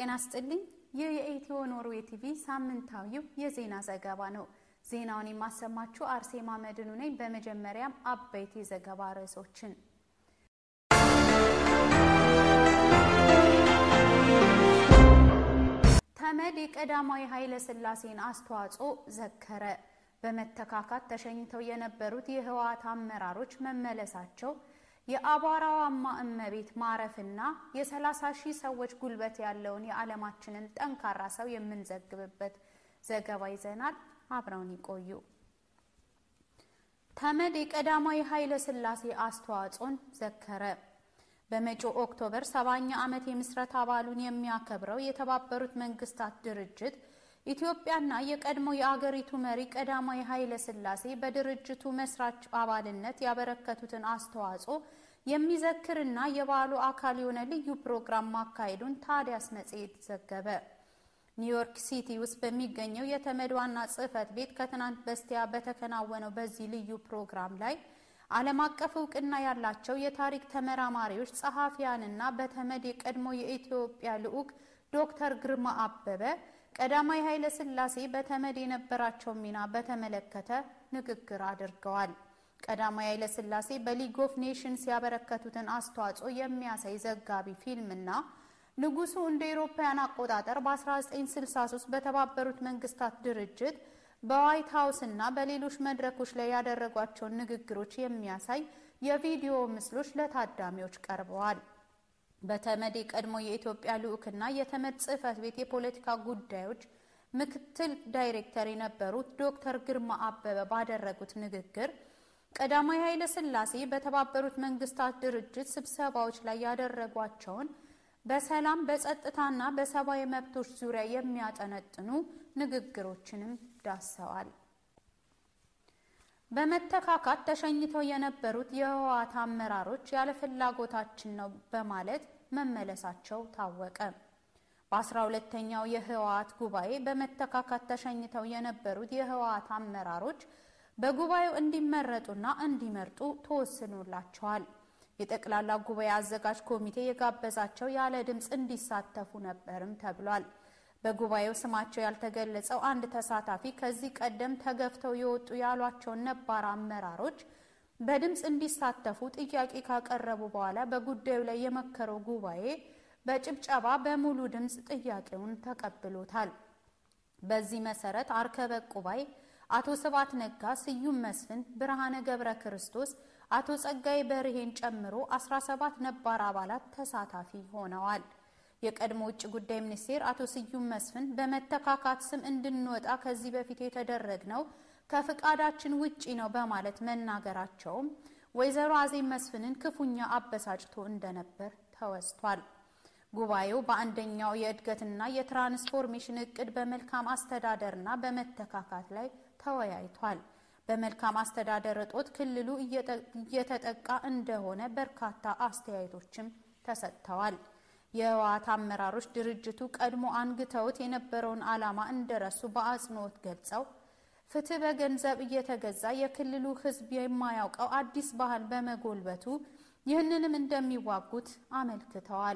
ጤና ስጥልኝ። ይህ የኢትዮ ኖርዌ ቲቪ ሳምንታዊው የዜና ዘገባ ነው። ዜናውን የማሰማችሁ አርሴማ መድኑ ነኝ። በመጀመሪያም አበይት የዘገባ ርዕሶችን ተመድ የቀዳማዊ ኃይለ ሥላሴን አስተዋጽኦ ዘከረ። በመተካካት ተሸኝተው የነበሩት የህወሓት አመራሮች መመለሳቸው የአቧራዋማ እመቤት ማረፍና የ30 ሺህ ሰዎች ጉልበት ያለውን የዓለማችንን ጠንካራ ሰው የምንዘግብበት ዘገባ ይዘናል። አብረውን ይቆዩ። ተመድ የቀዳማዊ ኃይለ ሥላሴ አስተዋጽኦን ዘከረ። በመጪው ኦክቶበር ሰባኛ ዓመት የምስረታ በዓሉን የሚያከብረው የተባበሩት መንግስታት ድርጅት ኢትዮጵያና የቀድሞ የአገሪቱ መሪ ቀዳማዊ ኃይለ ሥላሴ በድርጅቱ መስራች አባልነት ያበረከቱትን አስተዋጽኦ የሚዘክርና የበዓሉ አካል የሆነ ልዩ ፕሮግራም ማካሄዱን ታዲያስ መጽሔት ዘገበ። ኒውዮርክ ሲቲ ውስጥ በሚገኘው የተመድ ዋና ጽሕፈት ቤት ከትናንት በስቲያ በተከናወነው በዚህ ልዩ ፕሮግራም ላይ ዓለም አቀፍ እውቅና ያላቸው የታሪክ ተመራማሪዎች፣ ጸሐፊያንና በተመድ የቀድሞ የኢትዮጵያ ልዑክ ዶክተር ግርማ አበበ ቀዳማዊ ኃይለ ሥላሴ በተመድ የነበራቸው ሚና በተመለከተ ንግግር አድርገዋል። ቀዳማዊ ኃይለ ሥላሴ በሊግ ኦፍ ኔሽንስ ያበረከቱትን አስተዋጽኦ የሚያሳይ ዘጋቢ ፊልምና ንጉሱ እንደ ኤሮፓውያን አቆጣጠር በ1963 በተባበሩት መንግስታት ድርጅት በዋይት ሀውስ እና በሌሎች መድረኮች ላይ ያደረጓቸውን ንግግሮች የሚያሳይ የቪዲዮ ምስሎች ለታዳሚዎች ቀርበዋል። በተመድ የቀድሞ የኢትዮጵያ ልዑክና የተመድ ጽሕፈት ቤት የፖለቲካ ጉዳዮች ምክትል ዳይሬክተር የነበሩት ዶክተር ግርማ አበበ ባደረጉት ንግግር ቀዳማዊ ኃይለ ሥላሴ በተባበሩት መንግስታት ድርጅት ስብሰባዎች ላይ ያደረጓቸውን በሰላም በጸጥታና በሰብአዊ መብቶች ዙሪያ የሚያጠነጥኑ ንግግሮችንም ዳሰዋል። በመተካካት ተሸኝተው የነበሩት የህወሓት አመራሮች ያለ ፍላጎታችን ነው በማለት መመለሳቸው ታወቀ። በአስራ ሁለተኛው የህወሓት ጉባኤ በመተካካት ተሸኝተው የነበሩት የህወሓት አመራሮች በጉባኤው እንዲመረጡና እንዲመርጡ ተወስኖላቸዋል። የጠቅላላ ጉባኤ አዘጋጅ ኮሚቴ የጋበዛቸው ያለ ድምፅ እንዲሳተፉ ነበርም ተብሏል። በጉባኤው ስማቸው ያልተገለጸው አንድ ተሳታፊ ከዚህ ቀደም ተገፍተው የወጡ ያሏቸውን ነባር አመራሮች በድምፅ እንዲሳተፉ ጥያቄ ካቀረቡ በኋላ በጉዳዩ ላይ የመከረው ጉባኤ በጭብጨባ በሙሉ ድምፅ ጥያቄውን ተቀብሎታል። በዚህ መሰረት አርከበ ቁባይ አቶ ስብሐት ነጋ፣ ስዩም መስፍን፣ ብርሃነ ገብረ ክርስቶስ፣ አቶ ጸጋይ በርሄን ጨምሮ 17 ነባር አባላት ተሳታፊ ሆነዋል። የቀድሞ ውጭ ጉዳይ ሚኒስቴር አቶ ስዩም መስፍን በመተካካት ስም እንድንወጣ ከዚህ በፊት የተደረግነው ከፍቃዳችን ውጪ ነው በማለት መናገራቸውም ወይዘሮ አዜብ መስፍንን ክፉኛ አበሳጭቶ እንደነበር ተወስቷል። ጉባኤው በአንደኛው የእድገትና የትራንስፎርሜሽን እቅድ በመልካም አስተዳደርና በመተካካት ላይ ተወያይቷል። በመልካም አስተዳደር እጦት ክልሉ እየተጠቃ እንደሆነ በርካታ አስተያየቶችም ተሰጥተዋል። የህወሓት አመራሮች ድርጅቱ ቀድሞ አንግተውት የነበረውን ዓላማ እንደረሱ በአጽንኦት ገልጸው ፍትህ በገንዘብ እየተገዛ የክልሉ ሕዝብ የማያውቀው አዲስ ባህል በመጎልበቱ ይህንንም እንደሚዋጉት አመልክተዋል።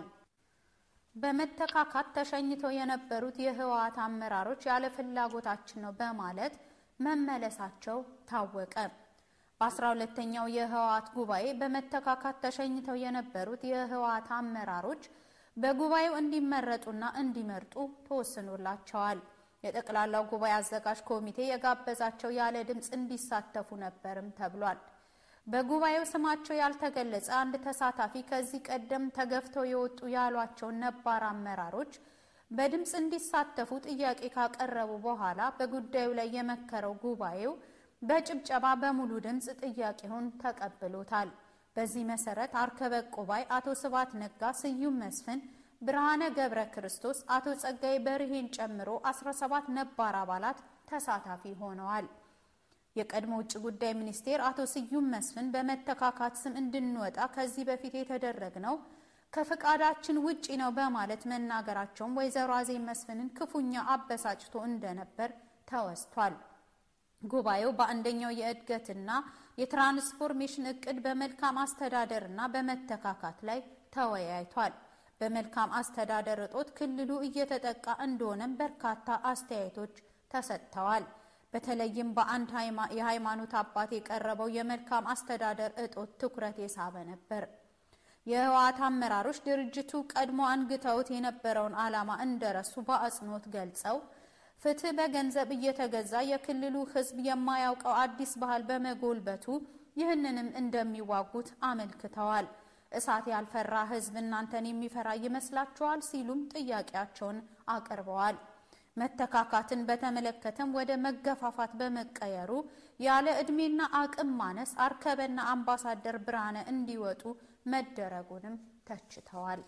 በመተካካት ተሸኝተው የነበሩት የህወሓት አመራሮች ያለ ፍላጎታችን ነው በማለት መመለሳቸው ታወቀ። በአስራ ሁለተኛው የህወሓት ጉባኤ በመተካካት ተሸኝተው የነበሩት የህወሓት አመራሮች በጉባኤው እንዲመረጡና እንዲመርጡ ተወስኖላቸዋል። የጠቅላላው ጉባኤ አዘጋጅ ኮሚቴ የጋበዛቸው ያለ ድምፅ እንዲሳተፉ ነበርም ተብሏል። በጉባኤው ስማቸው ያልተገለጸ አንድ ተሳታፊ ከዚህ ቀደም ተገፍተው የወጡ ያሏቸውን ነባር አመራሮች በድምፅ እንዲሳተፉ ጥያቄ ካቀረቡ በኋላ በጉዳዩ ላይ የመከረው ጉባኤው በጭብጨባ በሙሉ ድምፅ ጥያቄውን ተቀብሎታል። በዚህ መሰረት አርከበ ቁባይ፣ አቶ ስብሐት ነጋ፣ ስዩም መስፍን፣ ብርሃነ ገብረ ክርስቶስ፣ አቶ ጸጋይ በርሄን ጨምሮ 17 ነባር አባላት ተሳታፊ ሆነዋል። የቀድሞ ውጭ ጉዳይ ሚኒስቴር አቶ ስዩም መስፍን በመተካካት ስም እንድንወጣ ከዚህ በፊት የተደረግነው ከፍቃዳችን ውጪ ነው በማለት መናገራቸውም ወይዘሮ አዜብ መስፍንን ክፉኛ አበሳጭቶ እንደነበር ተወስቷል። ጉባኤው በአንደኛው የእድገትና የትራንስፎርሜሽን እቅድ በመልካም አስተዳደርና በመተካካት ላይ ተወያይቷል። በመልካም አስተዳደር እጦት ክልሉ እየተጠቃ እንደሆነም በርካታ አስተያየቶች ተሰጥተዋል። በተለይም በአንድ የሃይማኖት አባት የቀረበው የመልካም አስተዳደር እጦት ትኩረት የሳበ ነበር። የህወሓት አመራሮች ድርጅቱ ቀድሞ አንግተውት የነበረውን ዓላማ እንደረሱ በአጽንኦት ገልጸው ፍትህ በገንዘብ እየተገዛ የክልሉ ህዝብ የማያውቀው አዲስ ባህል በመጎልበቱ ይህንንም እንደሚዋጉት አመልክተዋል። እሳት ያልፈራ ህዝብ እናንተን የሚፈራ ይመስላችኋል? ሲሉም ጥያቄያቸውን አቅርበዋል። መተካካትን በተመለከተም ወደ መገፋፋት በመቀየሩ ያለ ዕድሜና አቅም ማነስ አርከበና አምባሳደር ብርሃነ እንዲወጡ መደረጉንም ተችተዋል።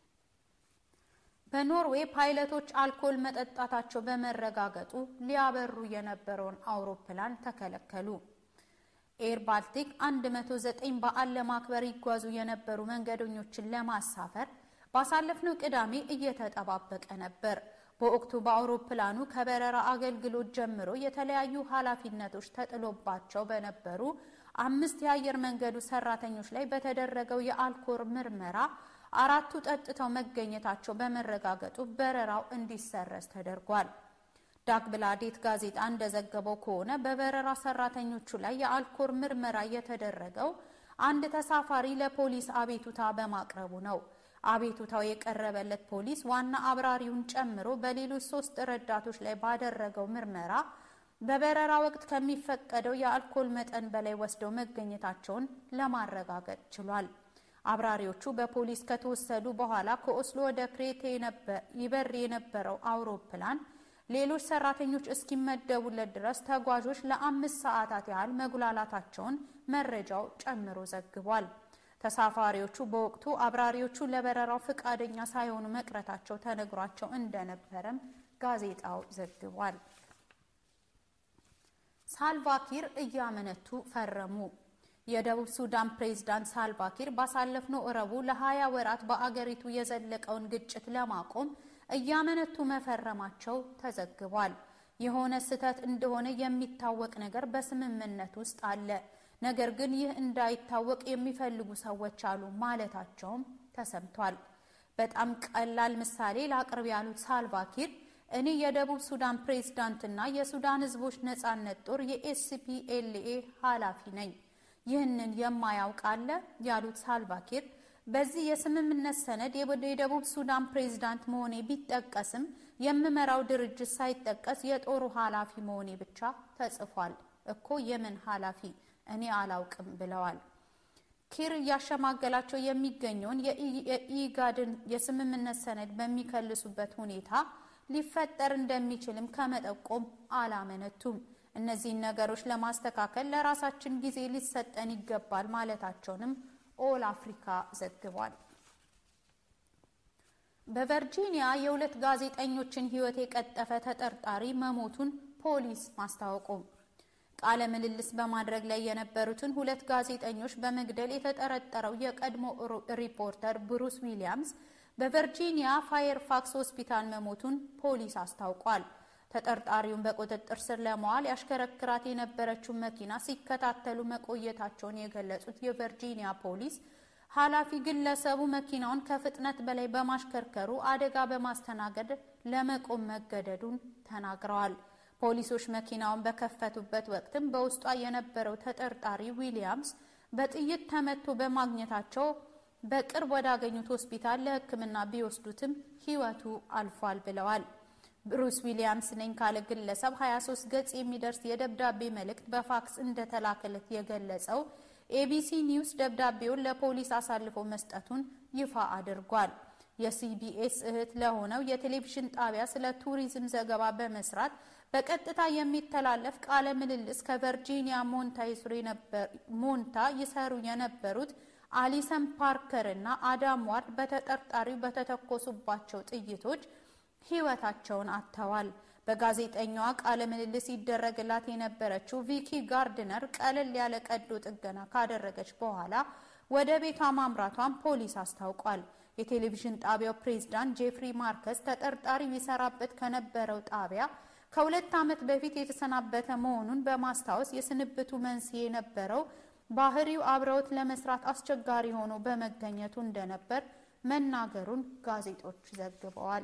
በኖርዌይ ፓይለቶች አልኮል መጠጣታቸው በመረጋገጡ ሊያበሩ የነበረውን አውሮፕላን ተከለከሉ። ኤር ባልቲክ 109 በዓል ለማክበር ይጓዙ የነበሩ መንገደኞችን ለማሳፈር ባሳለፍነው ቅዳሜ እየተጠባበቀ ነበር። በወቅቱ በአውሮፕላኑ ከበረራ አገልግሎት ጀምሮ የተለያዩ ኃላፊነቶች ተጥሎባቸው በነበሩ አምስት የአየር መንገዱ ሰራተኞች ላይ በተደረገው የአልኮል ምርመራ አራቱ ጠጥተው መገኘታቸው በመረጋገጡ በረራው እንዲሰረዝ ተደርጓል። ዳግብላዴት ጋዜጣ እንደዘገበው ከሆነ በበረራ ሰራተኞቹ ላይ የአልኮል ምርመራ የተደረገው አንድ ተሳፋሪ ለፖሊስ አቤቱታ በማቅረቡ ነው። አቤቱታው የቀረበለት ፖሊስ ዋና አብራሪውን ጨምሮ በሌሎች ሶስት ረዳቶች ላይ ባደረገው ምርመራ በበረራ ወቅት ከሚፈቀደው የአልኮል መጠን በላይ ወስደው መገኘታቸውን ለማረጋገጥ ችሏል። አብራሪዎቹ በፖሊስ ከተወሰዱ በኋላ ከኦስሎ ወደ ክሬቴ ይበር የነበረው አውሮፕላን ሌሎች ሰራተኞች እስኪመደቡለት ድረስ ተጓዦች ለአምስት ሰዓታት ያህል መጉላላታቸውን መረጃው ጨምሮ ዘግቧል። ተሳፋሪዎቹ በወቅቱ አብራሪዎቹ ለበረራው ፈቃደኛ ሳይሆኑ መቅረታቸው ተነግሯቸው እንደነበረም ጋዜጣው ዘግቧል። ሳልቫኪር እያመነቱ ፈረሙ። የደቡብ ሱዳን ፕሬዝዳንት ሳልቫኪር ባሳለፍነው ረቡዕ ለሀያ ወራት በአገሪቱ የዘለቀውን ግጭት ለማቆም እያመነቱ መፈረማቸው ተዘግቧል። የሆነ ስህተት እንደሆነ የሚታወቅ ነገር በስምምነት ውስጥ አለ፣ ነገር ግን ይህ እንዳይታወቅ የሚፈልጉ ሰዎች አሉ ማለታቸውም ተሰምቷል። በጣም ቀላል ምሳሌ ላቅርብ ያሉት ሳልቫኪር እኔ የደቡብ ሱዳን ፕሬዝዳንትና የሱዳን ሕዝቦች ነጻነት ጦር የኤስፒኤልኤ ኃላፊ ነኝ። ይህንን የማያውቅ አለ ያሉት ሳልቫኪር በዚህ የስምምነት ሰነድ የደቡብ ሱዳን ፕሬዝዳንት መሆኔ ቢጠቀስም የምመራው ድርጅት ሳይጠቀስ የጦሩ ኃላፊ መሆኔ ብቻ ተጽፏል እኮ የምን ኃላፊ እኔ አላውቅም ብለዋል። ኪር እያሸማገላቸው የሚገኘውን የኢጋድን የስምምነት ሰነድ በሚከልሱበት ሁኔታ ሊፈጠር እንደሚችልም ከመጠቆም አላመነቱም። እነዚህን ነገሮች ለማስተካከል ለራሳችን ጊዜ ሊሰጠን ይገባል ማለታቸውንም ኦል አፍሪካ ዘግቧል። በቨርጂኒያ የሁለት ጋዜጠኞችን ሕይወት የቀጠፈ ተጠርጣሪ መሞቱን ፖሊስ ማስታወቁ ቃለ ምልልስ በማድረግ ላይ የነበሩትን ሁለት ጋዜጠኞች በመግደል የተጠረጠረው የቀድሞ ሪፖርተር ብሩስ ዊሊያምስ በቨርጂኒያ ፋየርፋክስ ሆስፒታል መሞቱን ፖሊስ አስታውቋል። ተጠርጣሪውን በቁጥጥር ስር ለመዋል ያሽከረክራት የነበረችውን መኪና ሲከታተሉ መቆየታቸውን የገለጹት የቨርጂኒያ ፖሊስ ኃላፊ ግለሰቡ መኪናውን ከፍጥነት በላይ በማሽከርከሩ አደጋ በማስተናገድ ለመቆም መገደዱን ተናግረዋል። ፖሊሶች መኪናውን በከፈቱበት ወቅትም በውስጧ የነበረው ተጠርጣሪ ዊሊያምስ በጥይት ተመቶ በማግኘታቸው በቅርብ ወዳገኙት ሆስፒታል ለሕክምና ቢወስዱትም ሕይወቱ አልፏል ብለዋል። ብሩስ ዊሊያምስ ነኝ ካለ ግለሰብ 23 ገጽ የሚደርስ የደብዳቤ መልእክት በፋክስ እንደተላከለት የገለጸው ኤቢሲ ኒውስ ደብዳቤውን ለፖሊስ አሳልፎ መስጠቱን ይፋ አድርጓል። የሲቢኤስ እህት ለሆነው የቴሌቪዥን ጣቢያ ስለ ቱሪዝም ዘገባ በመስራት በቀጥታ የሚተላለፍ ቃለ ምልልስ ከቨርጂኒያ ሞንታ ይሰሩ የነበሩት አሊሰን ፓርከር እና አዳም ዋርድ በተጠርጣሪው በተተኮሱባቸው ጥይቶች ሕይወታቸውን አጥተዋል። በጋዜጠኛዋ ቃለ ምልልስ ይደረግላት የነበረችው ቪኪ ጋርድነር ቀለል ያለ ቀዶ ጥገና ካደረገች በኋላ ወደ ቤቷ ማምራቷን ፖሊስ አስታውቋል። የቴሌቪዥን ጣቢያው ፕሬዝዳንት ጄፍሪ ማርከስ ተጠርጣሪው ይሰራበት ከነበረው ጣቢያ ከሁለት ዓመት በፊት የተሰናበተ መሆኑን በማስታወስ የስንብቱ መንስኤ የነበረው ባህሪው አብረውት ለመስራት አስቸጋሪ ሆኖ በመገኘቱ እንደነበር መናገሩን ጋዜጦች ዘግበዋል።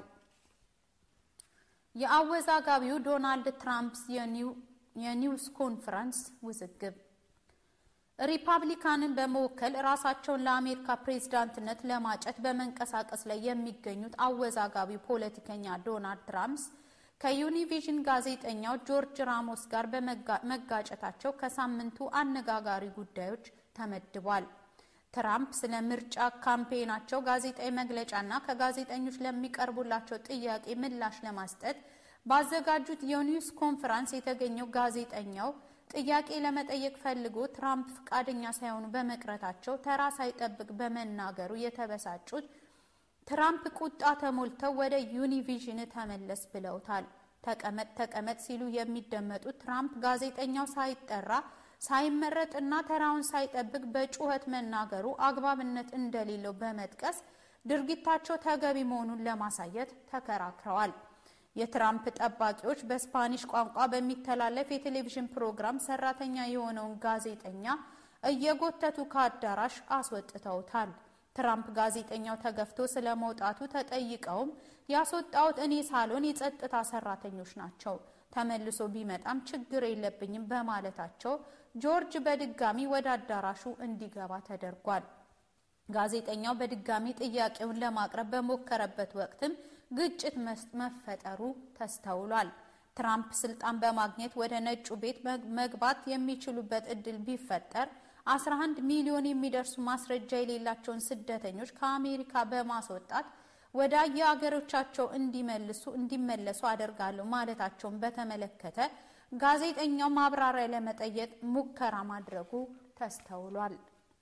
የአወዛጋቢው ዶናልድ ትራምፕ የኒውስ ኮንፈረንስ ውዝግብ ሪፐብሊካንን በመወከል ራሳቸውን ለአሜሪካ ፕሬዝዳንትነት ለማጨት በመንቀሳቀስ ላይ የሚገኙት አወዛጋቢው ፖለቲከኛ ዶናልድ ትራምፕ ከዩኒቪዥን ጋዜጠኛው ጆርጅ ራሞስ ጋር በመጋጨታቸው ከሳምንቱ አነጋጋሪ ጉዳዮች ተመድቧል። ትራምፕ ስለ ምርጫ ካምፔናቸው ጋዜጣዊ መግለጫና ከጋዜጠኞች ለሚቀርቡላቸው ጥያቄ ምላሽ ለማስጠት ባዘጋጁት የኒውስ ኮንፈረንስ የተገኘው ጋዜጠኛው ጥያቄ ለመጠየቅ ፈልጎ ትራምፕ ፈቃደኛ ሳይሆኑ በመቅረታቸው ተራ ሳይጠብቅ በመናገሩ የተበሳጩት ትራምፕ ቁጣ ተሞልተው ወደ ዩኒቪዥን ተመለስ ብለውታል። ተቀመጥ ተቀመጥ ሲሉ የሚደመጡት ትራምፕ ጋዜጠኛው ሳይጠራ ሳይመረጥና ተራውን ሳይጠብቅ በጩኸት መናገሩ አግባብነት እንደሌለው በመጥቀስ ድርጊታቸው ተገቢ መሆኑን ለማሳየት ተከራክረዋል። የትራምፕ ጠባቂዎች በስፓኒሽ ቋንቋ በሚተላለፍ የቴሌቪዥን ፕሮግራም ሰራተኛ የሆነውን ጋዜጠኛ እየጎተቱ ከአዳራሽ አስወጥተውታል። ትራምፕ ጋዜጠኛው ተገፍቶ ስለ መውጣቱ ተጠይቀውም ያስወጣሁት እኔ ሳልሆን የጸጥታ ሰራተኞች ናቸው፣ ተመልሶ ቢመጣም ችግር የለብኝም በማለታቸው ጆርጅ በድጋሚ ወደ አዳራሹ እንዲገባ ተደርጓል። ጋዜጠኛው በድጋሚ ጥያቄውን ለማቅረብ በሞከረበት ወቅትም ግጭት መፈጠሩ ተስተውሏል። ትራምፕ ስልጣን በማግኘት ወደ ነጩ ቤት መግባት የሚችሉበት እድል ቢፈጠር 11 ሚሊዮን የሚደርሱ ማስረጃ የሌላቸውን ስደተኞች ከአሜሪካ በማስወጣት ወደ የአገሮቻቸው እንዲመልሱ እንዲመለሱ አደርጋለሁ ማለታቸውን በተመለከተ ጋዜጠኛው ማብራሪያ ለመጠየቅ ሙከራ ማድረጉ ተስተውሏል።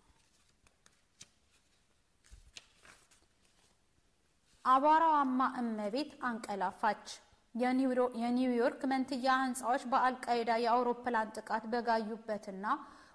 አቧራዋማ እመቤት አንቀላፋች። የኒውዮርክ መንትያ ህንፃዎች በአልቃይዳ የአውሮፕላን ጥቃት በጋዩበትና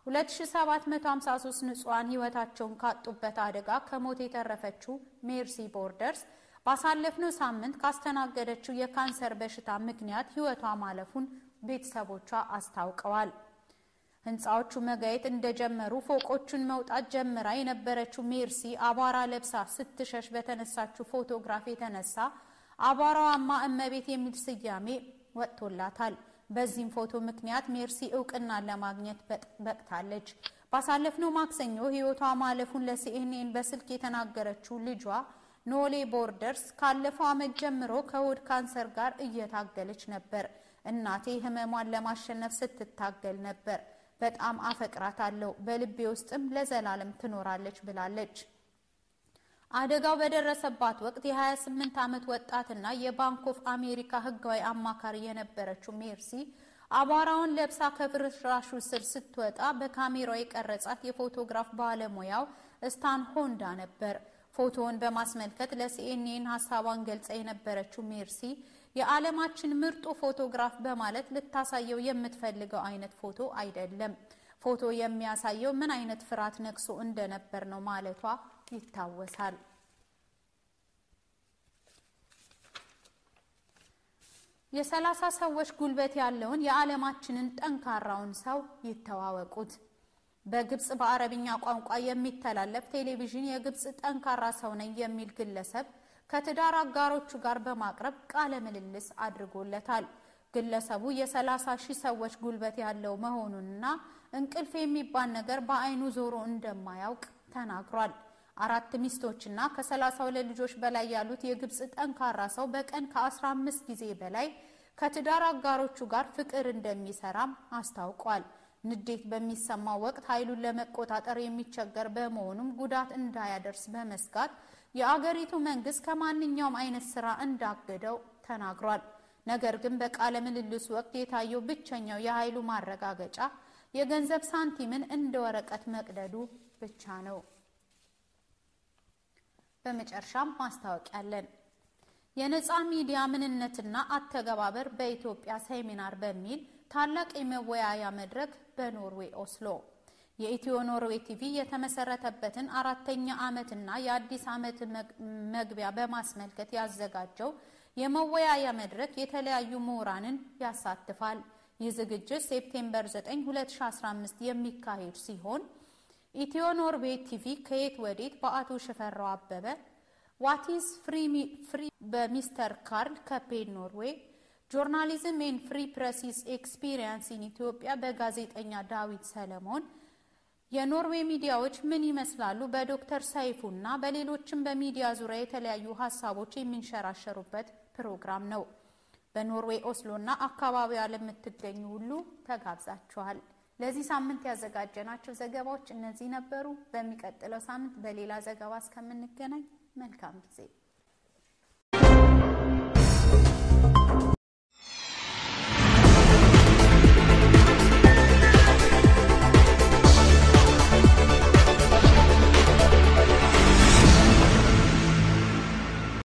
2753 ንጹሐን ህይወታቸውን ካጡበት አደጋ ከሞት የተረፈችው ሜርሲ ቦርደርስ ባሳለፍነው ሳምንት ካስተናገደችው የካንሰር በሽታ ምክንያት ህይወቷ ማለፉን ቤተሰቦቿ አስታውቀዋል። ህንፃዎቹ መጋየት እንደጀመሩ ፎቆቹን መውጣት ጀምራ የነበረችው ሜርሲ አቧራ ለብሳ ስትሸሽ በተነሳችው ፎቶግራፍ የተነሳ አቧራዋማ እመቤት የሚል ስያሜ ወጥቶላታል። በዚህም ፎቶ ምክንያት ሜርሲ እውቅናን ለማግኘት በቅታለች። ባሳለፍነው ማክሰኞ ህይወቷ ማለፉን ለሲኤንኤን በስልክ የተናገረችው ልጇ ኖሌ ቦርደርስ ካለፈው ዓመት ጀምሮ ከሆድ ካንሰር ጋር እየታገለች ነበር። እናቴ ህመሟን ለማሸነፍ ስትታገል ነበር። በጣም አፈቅራታለሁ፣ በልቤ ውስጥም ለዘላለም ትኖራለች ብላለች። አደጋው በደረሰባት ወቅት የ28 ዓመት ወጣትና የባንክ ኦፍ አሜሪካ ህጋዊ አማካሪ የነበረችው ሜርሲ አቧራውን ለብሳ ከፍርስራሹ ስር ስትወጣ በካሜራው የቀረጻት የፎቶግራፍ ባለሙያው ስታን ሆንዳ ነበር። ፎቶውን በማስመልከት ለሲኤንኤን ሀሳቧን ገልጻ የነበረችው ሜርሲ የዓለማችን ምርጡ ፎቶግራፍ በማለት ልታሳየው የምትፈልገው አይነት ፎቶ አይደለም። ፎቶ የሚያሳየው ምን አይነት ፍርሃት ነግሶ እንደነበር ነው ማለቷ ይታወሳል። የሰላሳ ሰዎች ጉልበት ያለውን የዓለማችንን ጠንካራውን ሰው ይተዋወቁት። በግብጽ በአረብኛ ቋንቋ የሚተላለፍ ቴሌቪዥን የግብጽ ጠንካራ ሰው ነኝ የሚል ግለሰብ ከትዳር አጋሮቹ ጋር በማቅረብ ቃለ ምልልስ አድርጎለታል። ግለሰቡ የሰላሳ ሺህ ሰዎች ጉልበት ያለው መሆኑንና እንቅልፍ የሚባል ነገር በአይኑ ዞሮ እንደማያውቅ ተናግሯል። አራት ሚስቶችና ከሰላሳ ሁለት ልጆች በላይ ያሉት የግብጽ ጠንካራ ሰው በቀን ከ15 ጊዜ በላይ ከትዳር አጋሮቹ ጋር ፍቅር እንደሚሰራም አስታውቋል። ንዴት በሚሰማው ወቅት ኃይሉን ለመቆጣጠር የሚቸገር በመሆኑም ጉዳት እንዳያደርስ በመስጋት የአገሪቱ መንግስት ከማንኛውም አይነት ስራ እንዳገደው ተናግሯል። ነገር ግን በቃለ ምልልሱ ወቅት የታየው ብቸኛው የኃይሉ ማረጋገጫ የገንዘብ ሳንቲምን እንደ ወረቀት መቅደዱ ብቻ ነው። በመጨረሻም ማስታወቂያ አለን። የነፃ ሚዲያ ምንነትና አተገባበር በኢትዮጵያ ሴሚናር በሚል ታላቅ የመወያያ መድረክ በኖርዌይ ኦስሎ የኢትዮ ኖርዌይ ቲቪ የተመሰረተበትን አራተኛ ዓመትና የአዲስ ዓመት መግቢያ በማስመልከት ያዘጋጀው የመወያያ መድረክ የተለያዩ ምሁራንን ያሳትፋል። ይህ ዝግጅት ሴፕቴምበር 9 2015 የሚካሄድ ሲሆን ኢትዮ ኖርዌይ ቲቪ ከየት ወዴት በአቶ ሽፈራው አበበ፣ ዋቲስ ፍሪ በሚስተር ካርል ከፔን ኖርዌይ ጆርናሊዝም ኤን ፍሪ ፕረሲስ ኤክስፒሪየንስ ኢን ኢትዮጵያ በጋዜጠኛ ዳዊት ሰለሞን የኖርዌይ ሚዲያዎች ምን ይመስላሉ? በዶክተር ሰይፉና በሌሎችም በሚዲያ ዙሪያ የተለያዩ ሀሳቦች የሚንሸራሸሩበት ፕሮግራም ነው። በኖርዌይ ኦስሎና አካባቢዋ ለምትገኙ ሁሉ ተጋብዛችኋል። ለዚህ ሳምንት ያዘጋጀናቸው ዘገባዎች እነዚህ ነበሩ። በሚቀጥለው ሳምንት በሌላ ዘገባ እስከምንገናኝ መልካም ጊዜ